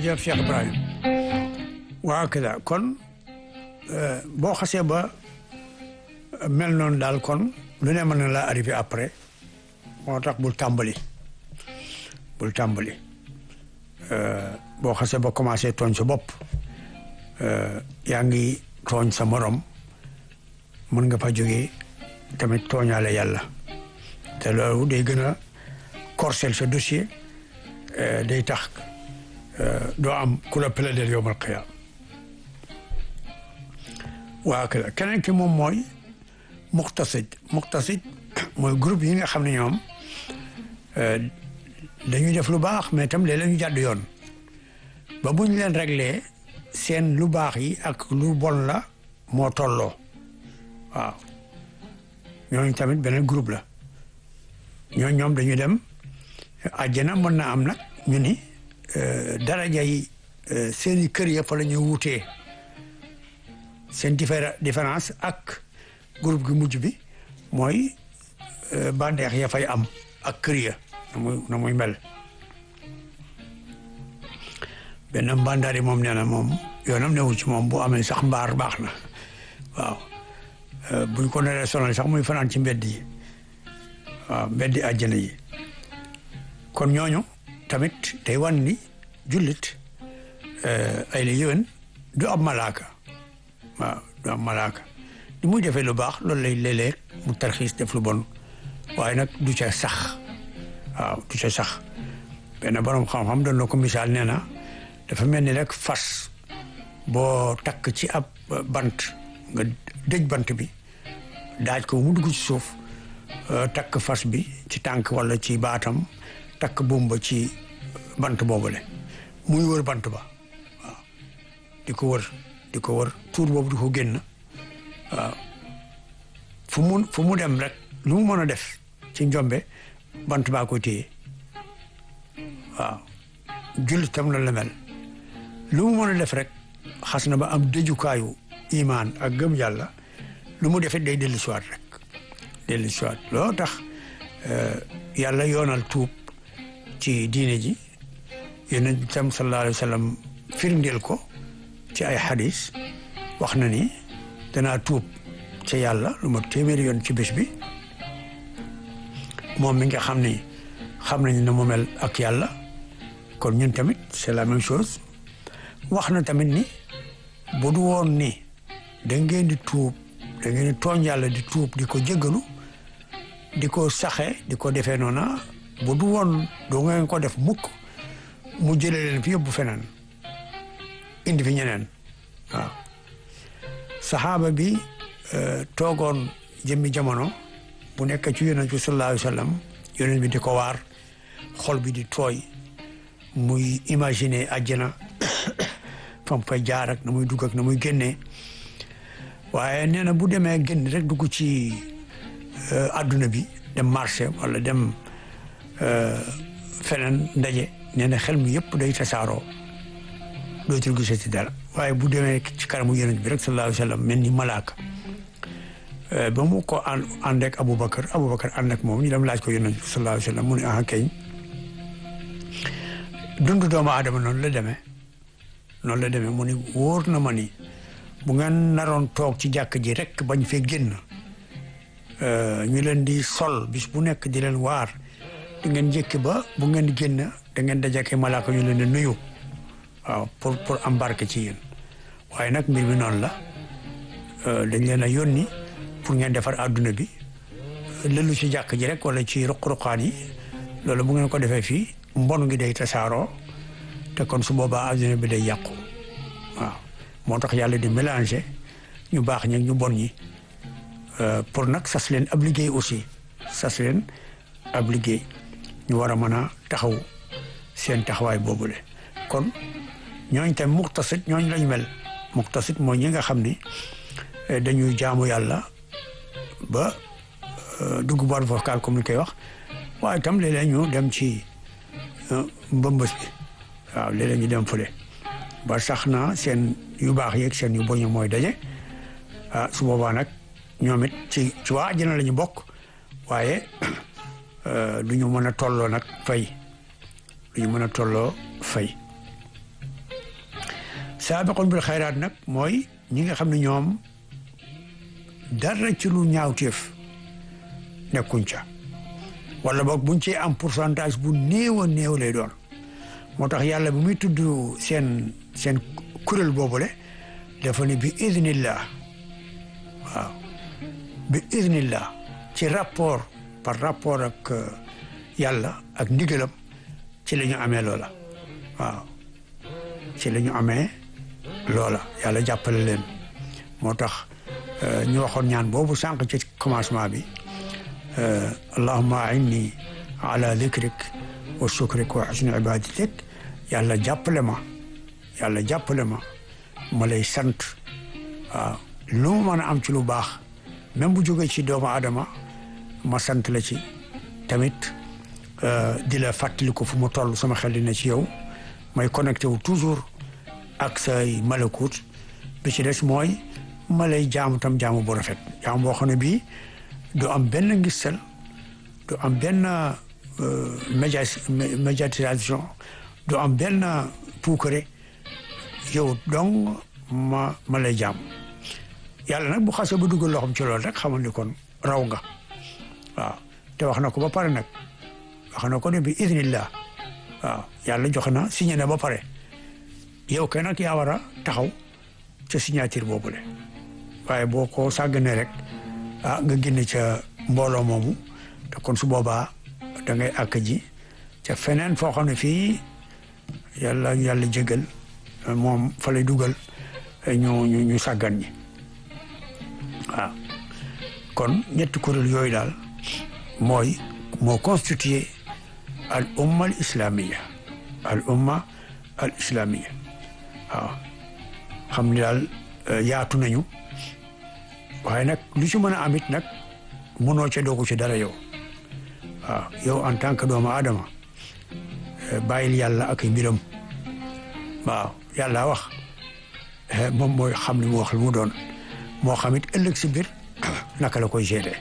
jërëjëf Cheikh Ibrahim waaw kida kon boo xasee ba mel noonu daal kon lu ne mën na laa arrivé après moo tax bul tàmbali bul tàmbali boo xasee ba commencé tooñ sa bopp yaa ngi tooñ sa morom mën nga fa jógee tamit tooñaale yàlla te loolu day gën a corsel sa dossier day tax doo am ku la plaider yowmal qiyaam waaw keneen ki moom mooy muqtasid muqtasid mooy groupe yi nga xam ne ñoom dañuy def lu baax mais tam léeg-léeg ñu jàdd yoon ba buñ leen réglé seen lu baax yi ak lu bon la moo tolloo waaw ñooñu tamit beneen groupe la ñooñu ñoom dañuy dem àjjana mën na am nag ñu ni daraja yi seeni kër ya fa la ñuy wutee seen différence ak groupe gi mujj bi mooy bandeex ya fay am ak kër ya na muy na muy mel benn mbandaari moom nee na moom yoonam newul ci moom bu amee sax mbaar baax na waaw buñ ko neree sonal sax muy fanaan ci mbedd yi waaw mbeddi àjjana yi kon ñooñu tamit day wan ni jullit ay la yéwén du ab malaaka waaw du ab malaaka ni muy defee lu baax loolu lay léeg-léeg mu tarxiis def lu bon waaye nag du ca sax waaw du ca sax benn borom xam-xam doon na ko misaal nee na dafa mel ni rek fas boo takk ci ab bant nga dëj bant bi daaj ko mu dugg ci suuf takk fas bi ci tànk wala ci baatam takk buum ba ci bant boobule muy wër bant ba waaw di ko wër di ko wër tuur boobu di ko génn waaw fu mu fu mu dem rek lu mu mën a def ci njombe bant baa ko téye waaw jullit tam la la mel lu mu mën a def rek xas na ba am dëjukaayu imaan ak gëm yàlla lu mu defet day dellu siwaat rek dellu siwaat loo tax yàlla yoonal tuub ci diine ji yonent tam sallallahu alayhi wa sallam firndeel ko ci ay xadis wax na ni danaa tuub ca yàlla lu ma téeméeri yoon ci bés bi moom mi nga xam ni xam nañ ne mu mel ak yàlla kon ñun tamit c'est la même chose wax na tamit ni bu du woon ni da ngeen di tuub da ngeen di tooñ yàlla di tuub di ko jéggalu di ko saxe di ko defee noona bu du woon doo ngeen ko def mukk mu jëlee leen fi yóbbu feneen indi fi ñeneen waaw saxaaba bi toogoon jëmmi jamono bu nekk ci yonent bi sallallahu alayhi wa sallam yonent bi di ko waar xol bi di tooy muy imaginer àjjana fam fay jaar ak na muy dugg ak na muy génnee waaye nee na bu demee génn rek dugg ci adduna bi dem marché wala dem feneen ndaje nee na xel mi yëpp day tasaaroo dootul gisati dara waaye bu demee ci kanamu yonent bi rek sallallahu alayhi wa sallam mel ni malaaka ba mu ko ànd ànd ak Aboubacar Aboubacar ànd ak moom ñu dem laaj ko yonent bi sallallahu alayhi wa sallam mu ne ah kay dundu doomu aadama noonu la demee noonu la demee mu ni wóor na ma ni bu ngeen naroon toog ci jàkk ji rek bañ fee génn ñu leen di sol bis bu nekk di leen waar di ngeen jëkki ba bu ngeen di génn da ngeen dajake malaaka ñu leen di nuyu waaw pour pour embarquer ci yéen waaye nag mbir mi noonu la dañ leen a yónni pour ngeen defar adduna bi lëlu ci jàkk ji rek wala ci ruq-ruqaan yi loolu bu ngeen ko defee fii mbon ngi day tasaaroo te kon su boobaa adduna bi day yàqu waaw moo tax yàlla di mélanger ñu baax ñi ñu bon ñi pour nag sas leen ab liggéey aussi sas leen ab liggéey ñu war a mën a taxaw seen taxawaay boobule kon ñooñ tam muqtasit ñooñ lañ mel muqtasit mooy ñi nga xam ni dañuy jaamu yàlla ba dugg boîte vocale comme ni koy wax waaye tam léeg-léeg ñu dem ci mbëmbës bi waaw léeg-léeg ñu dem fële ba sax na seen yu baax yeeg seen yu boñu mooy daje ah su boobaa nag ñoom it ci ci waa àjjana la ñu bokk waaye du ñu mën a tolloo nag fay du ñu mën a tolloo fay saabiqun bil xayraat nag mooy ñi nga xam ne ñoom dara ci lu ñaawteef nekkuñ ca wala boog buñ ci am pourcentage bu néew a néew lay doon moo tax yàlla bi muy tudd seen seen kuréel boobule dafa ne bi idnillah waaw bi idnillah ci rapport par rapport ak yàlla ak ndigalam ci la ñu amee loola waaw ci la ñu amee loola yàlla jàppale leen moo tax ñu waxoon ñaan boobu sànq ci commencement bi allahumma ainni ala dikrik wa shukrik wa husni ibadatik yàlla jàppale ma yàlla jàppale ma ma lay sant waaw lu mu mën a am ci lu baax même bu jógee ci doomu aadama ma sant la ci tamit di la fàttali ko fu mu toll sama xel dina ci yow may connecté wu toujours ak say malakut bi ci des mooy ma lay jaamu tam jaamu bu rafet jaamu boo xam ne bii du am benn ngistal du am benn médiatisation du am benn puukare yow donc ma ma lay jaam yàlla nag bu xasee ba dugal loxoom ci loolu rek xamal ni kon raw nga waaw te wax na ko ba pare nag wax na ko ne bi idnillah waaw yàlla joxe na signé na ba pare yow kay nag yaa war a taxaw ca signature boobule waaye boo ko sàgganee rek ah nga génne ca mbooloo moomu te kon su boobaa da ngay àkk ji ca feneen foo xam ne fii yàlla yàlla jégal moom fa lay dugal ñu ñu ñu sàggan ñi waaw kon ñetti kuréel yooyu daal mooy moo constitué al umma al islamia al umma al islamia waaw xam ni daal yaatu nañu waaye nag lu ci mën a amit nag mënoo ca doogu ci dara yow waaw yow en tant que doomu aadama bàyyil yàlla ak mbiram waaw yàlla wax moom mooy xam li mu wax lu mu doon moo xam it ëllëg si biir naka la koy gérer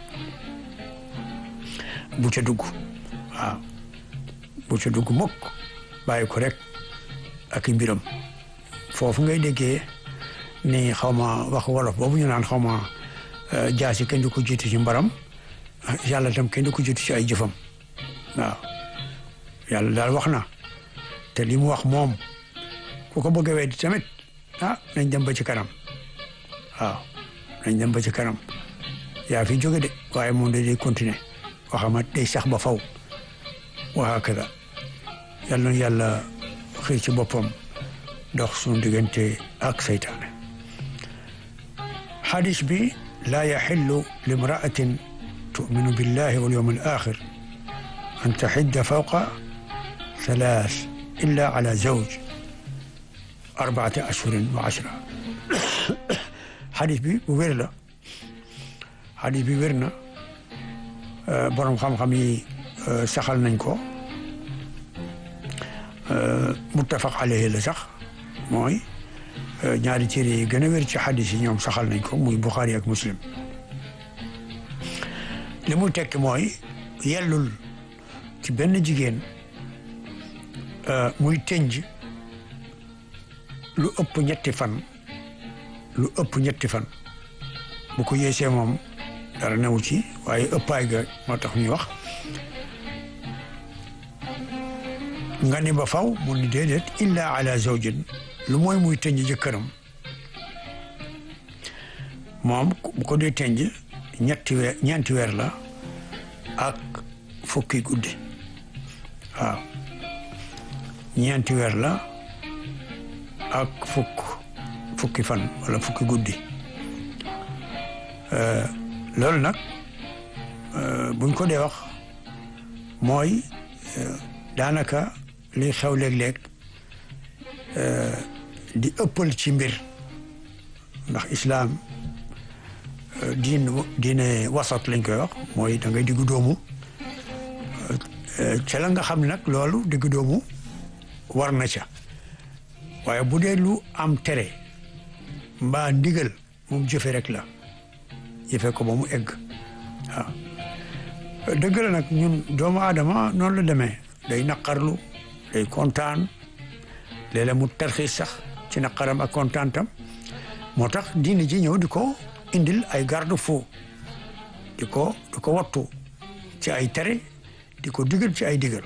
bu ca dugg waaw bu ca dugg mukk bàyyi ko rek ak mbiram foofu ngay déggee ni xaw ma wax wolof boobu ñu naan xaw ma jaasi kenn du ko jiitu ci mbaram yàlla tam kenn du ko jiitu ci ay jëfam waaw yàlla daal wax na te li mu wax moom ku ko bëgg a weddi tamit ah nañ dem ba ci kanam waaw nañ dem ba ci kanam yaa fi jóge de waaye moom da day continuer waxama day sax ba faw wa hakada yàlla na yàlla xëy ci boppam dox suñu diggante ak seytaane xadis bi laa yaxillu limraatin tuminu billahi wal yawm al axir an taxidda fawqa thalath illa ala zawj arbaati ashhurin wa ashra xadis bi bu wér la xadis bi wér na borom xam-xam yi saxal nañ ko muttafaq alayhi la sax mooy ñaari téere yi gën a wér ci xadis yi ñoom saxal nañ ko muy Buxaari ak Muslim li mu tekki mooy yellul ci benn jigéen muy tënj lu ëpp ñetti fan lu ëpp ñetti fan bu ko yeesee moom dara newu ci waaye ëppaay ga moo tax ñuy wax nga ni ba faw mu ni déedéet illa ala zawjin lu mooy muy tënj jëkkëram moom bu ko dee tënj ñetti weer ñeenti weer la ak fukki guddi waaw ñeenti weer la ak fukk fukki fan wala fukki guddi loolu nag buñ ko dee wax mooy daanaka li xew léeg-léeg di ëppal ci mbir ndax islaam diin diine wasat lañ koy wax mooy da ngay diggu doomu ca la nga xam ne nag loolu diggu doomu war na ca waaye bu dee lu am tere mbaa ndigal moom jëfe rek la jëfe ko ba mu egg waaw dëgg la nag ñun doomu aadama noonu la demee day naqarlu day kontaan léeg-léeg mu tarxiis sax ci naqaram ak kontaantam moo tax diine ji ñëw di ko indil ay garde-fou di ko di ko wattu ci ay tere di ko digal ci ay digal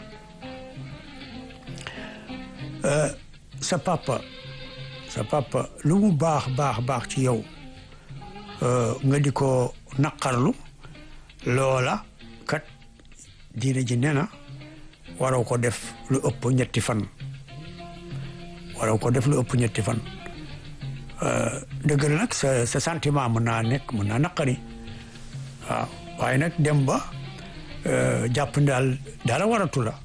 sa papa sa papa lu mu baax baax baax ci yow nga di ko naqarlu loola kat diine ji nee na waroo ko def lu ëpp ñetti fan waroo ko def lu ëpp ñetti fan dëgg la nag sa sa sentiment mën naa nekk mën naa naqari waaw waaye nag dem ba jàpp daal dara waratu la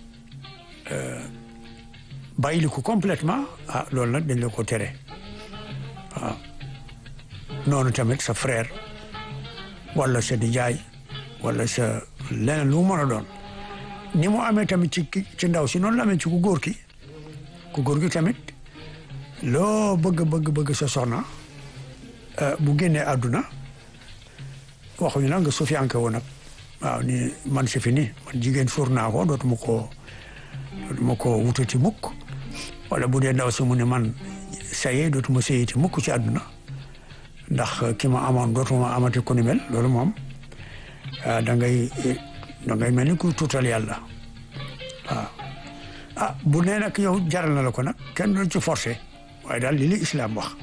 bàyyili ko complètement ah loolu nag dañ la ko tere waaw noonu tamit sa frère wala sa nijaay wala sa leneen lu mu mën a doon ni mu amee tamit ci ci ndaw si noonu la amee ci ku góor ki ku góor gi tamit loo bëgg bëgg bëgg sa soxna bu génnee àdduna waxuñu nag nga sufiyanke woon nag waaw ni man si fi ni man jigéen suur naa ko dootuma ko dootuma ko wutati mukk wala bu dee ndaw si mu ne man saye dootuma sëyiti mukk ci àdduna ndax ki ma amoon dootuma amati ku ni mel loolu moom da ngay da ngay mel ni ku tuutal yàlla waaw ah bu nee nag yow jaral na la ko nag kenn du ci forcé waaye daal li li islam wax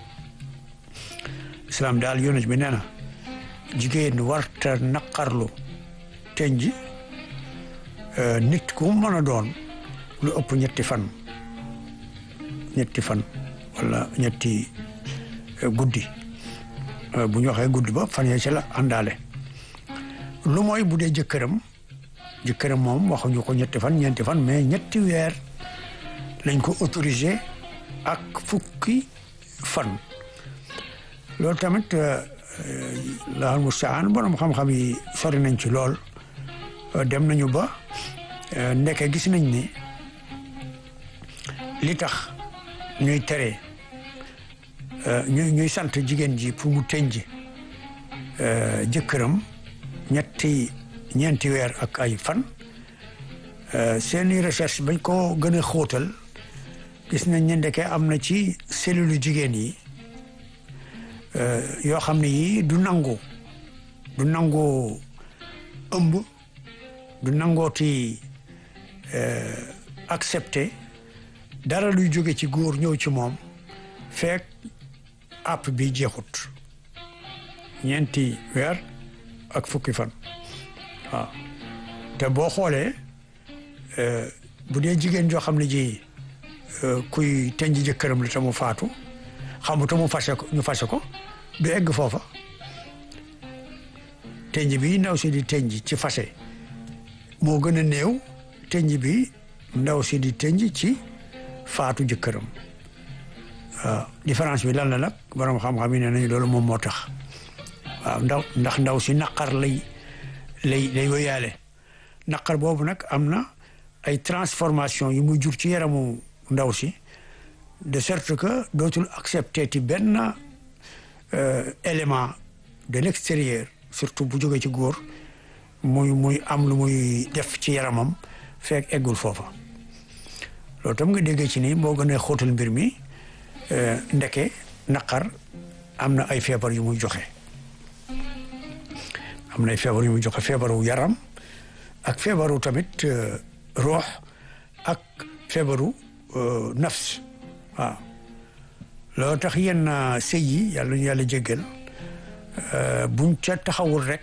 islam daal yonent bi nee na jigéen warta naqarlu teñ ji nit ku mën a doon lu ëpp ñetti fan ñetti fan wala ñetti guddi bu ñu waxee guddi ba fan yee ci la àndaale lu mooy bu dee jëkkëram jëkkëram moom waxuñu ko ñetti fan ñeenti fan mais ñetti weer lañ ko autorisé ak fukki fan loolu tamit laal mustaan borom xam-xam yi sori nañ ci lool dem nañu ba ndeke gis nañ ni li tax ñuy tere ñuy ñuy sant jigéen ji pour mu tënj jëkkëram ñetti ñeenti weer ak ay fan seeni recherche bañ ko gën a xóotal gis nañ ne ndeke am na ci cellule jigéen yi yoo xam ne yii du nangu du nangu ëmb du nangooti accepté dara luy jóge ci góor ñëw ci moom fekk app bi jeexut ñeenti weer ak fukki fan waaw te boo xoolee bu dee jigéen joo xam ne ji kuy tenj jëkkëram la te mu faatu xamu te mu fase ko ñu fase ko du egg foofa tenj bi ndaw si di tenj ci fase moo gën a néew tenj bi ndaw si di tenj ci faatu jëkkëram waaw différence bi lan la nag borom xam-xam yi ne nañu loolu moom moo tax waaw ndaw ndax ndaw si naqar lay lay lay wéyaale naqar boobu nag am na ay transformation yu muy jur ci yaramu ndaw si de sorte que dootul accepter ti benn élément de l'extérieur surtout bu jógee ci góor muy muy am lu muy def ci yaramam fekk eggul foofa loolu tam nga déggee ci ni boo gën a xóotal mbir mi ndeke naqar am na ay feebar yu muy joxe am na ay feebar yu muy joxe feebaru yaram ak feebaru tamit roox ak feebaru nafs waaw loolu tax yenn sëy yi yàlla ñu yàlla jéggal buñ ca taxawul rek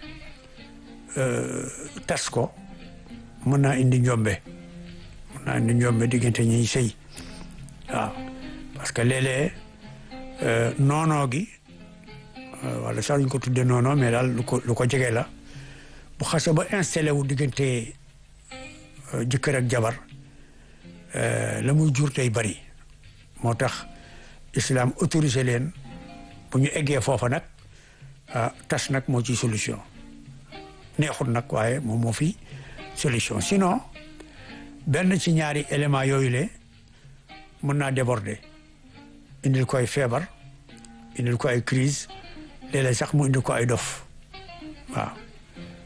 tas ko mën naa indi njombe mën naa indi njombe diggante ñiy sëy waaw parce que léeg-léeg noonoo gi wala sax ñu ko tuddee noonoo mais daal lu ko lu ko jege la bu xase ba installé wu diggante jëkkër ak jabar la muy jur tey bari moo tax islam autorisé leen bu ñu eggee foofa nag tas nag moo ci solution neexut nag waaye moom moo fi solution sinon benn ci ñaari élément yooyu le mën naa déborder indil ko ay feebar indil ko ay crise léeg-léeg sax mu indil ko ay dof waaw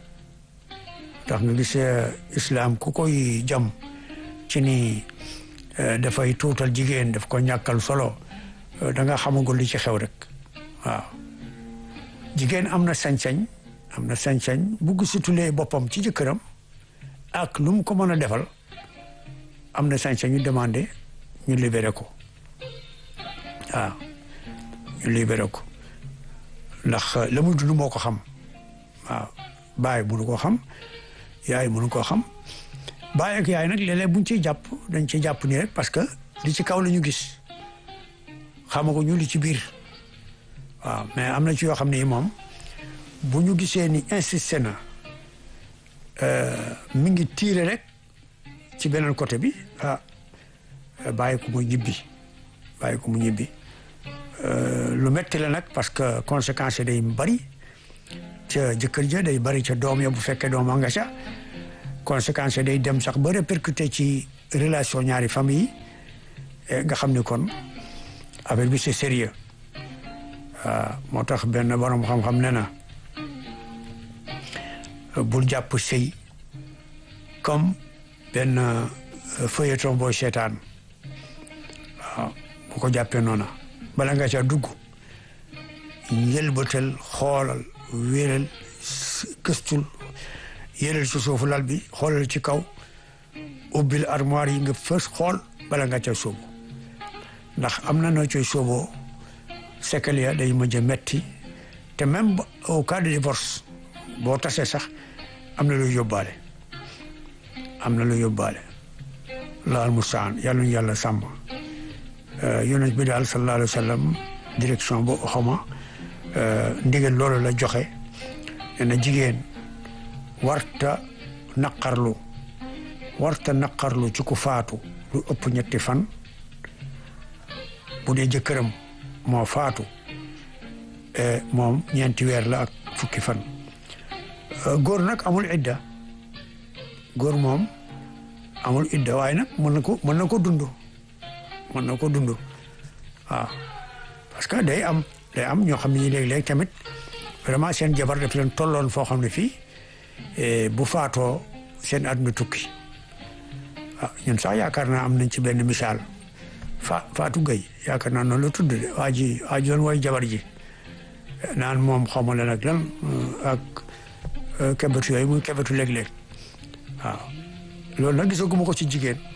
tax nga gis islam ku koy jam ci ni dafay tuutal jigéen daf ko ñàkkal solo da nga xamagul li ci xew rek waaw jigéen am na sañ-sañ am na sañ-sañ bu gisatulee boppam ci jëkkëram ak lu mu ko mën a defal am na sañ-sañ ñu demandé ñu libéré ko waaw ñu libéré ko ndax la muy dund moo ko xam waaw baay mënu koo xam yaay mënu koo xam baay ak yaay nag léeg-léeg buñ ciy jàpp dañ ciy jàpp nii rek parce que li ci kaw la ñu gis xamagu ñu li ci biir waaw mais am na ci yoo xam ne moom bu ñu gisee ni insisté na mi ngi tiire rek ci beneen côté bi ah bàyyi ko mu ñibbi bàyyi ko mu ñibbi lu metti la nag parce que conséquences yi day bari ca jëkkër ja day bari ca doom ya bu fekkee doom a nga ca conséquences yi day dem sax ba répercuté ci relation ñaari famille yi nga xam ni kon affaire bi c'est sérieux waaw moo tax benn borom xam-xam ne na bul jàpp sëy comme benn feuilleton booy seetaan waaw bu ko jàppee noona bala nga ca dugg yëlbatal xoolal wéeral gëstul yëral ci suufu lal bi xoolal ci kaw ubbil armoire yi nga fës xool bala nga ca sóobu ndax am na noo coy sóoboo sekkal ya day mujj a metti te même au cas de divorce boo tasee sax am na lu yóbbaale am na lu yóbbaale laal mustaan yàlla ñu yàlla sàmm yonent bi daal sallallahu alayhi wa sallam direction bu xawma ndigal loolu la joxe ne na jigéen warta naqarlu warta naqarlu ci ku faatu lu ëpp ñetti fan bu dee jëkkëram moo faatu moom ñeenti weer la ak fukki fan góor nag amul idda góor moom amul idda waaye nag mën na ko mën na ko dund mën na ko dund waaw parce que day am day am ñoo xam ne ñi léeg-léeg tamit vraiment seen jabar daf leen tolloon foo xam ne fii bu faatoo seen àdduna tukki waaw ñun sax yaakaar naa am nañ ci benn misaal fa Fatou Gueye yaakaar naa noonu la tudd de waa ji waa ji doon way jabar ji naan moom xaw ma leen ak lan ak kebetu yooyu muy kebetu léeg-léeg waaw loolu nag gisaguma ko ci jigéen